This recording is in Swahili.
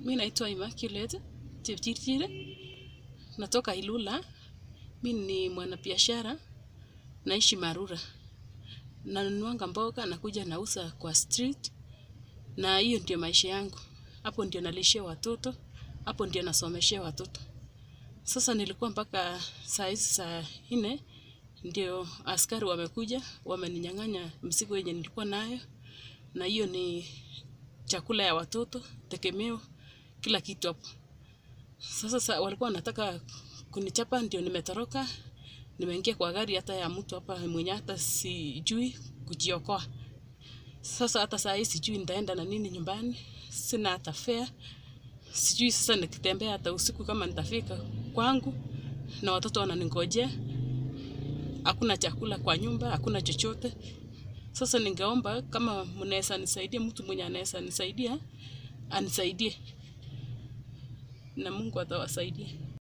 Mi naitwa Immaculate Chepchirchir, natoka Ilula. Mi ni mwanabiashara, naishi Marura. Nanunuanga mboga nakuja nauza kwa street, na hiyo ndio maisha yangu. Hapo ndio nalishia watoto, hapo ndio nasomeshea watoto. Sasa nilikuwa mpaka saa hizi saa nne ndio askari wamekuja wameninyang'anya mzigo yenye nilikuwa nayo, na hiyo ni chakula ya watoto, tegemeo, kila kitu hapo. Sasa sa, walikuwa wanataka kunichapa, ndio nimetoroka, nimeingia kwa gari hata ya mtu hapa mwenye hata sijui kujiokoa. Sasa hata saa hii sijui nitaenda na nini nyumbani, sina hata fare, sijui sasa nikitembea hata usiku kama nitafika kwangu, na watoto wananingojea, hakuna chakula kwa nyumba, hakuna chochote. Sasa ningeomba kama mnaweza nisaidia, mtu mwenye anaweza nisaidia anisaidie, na Mungu atawasaidia.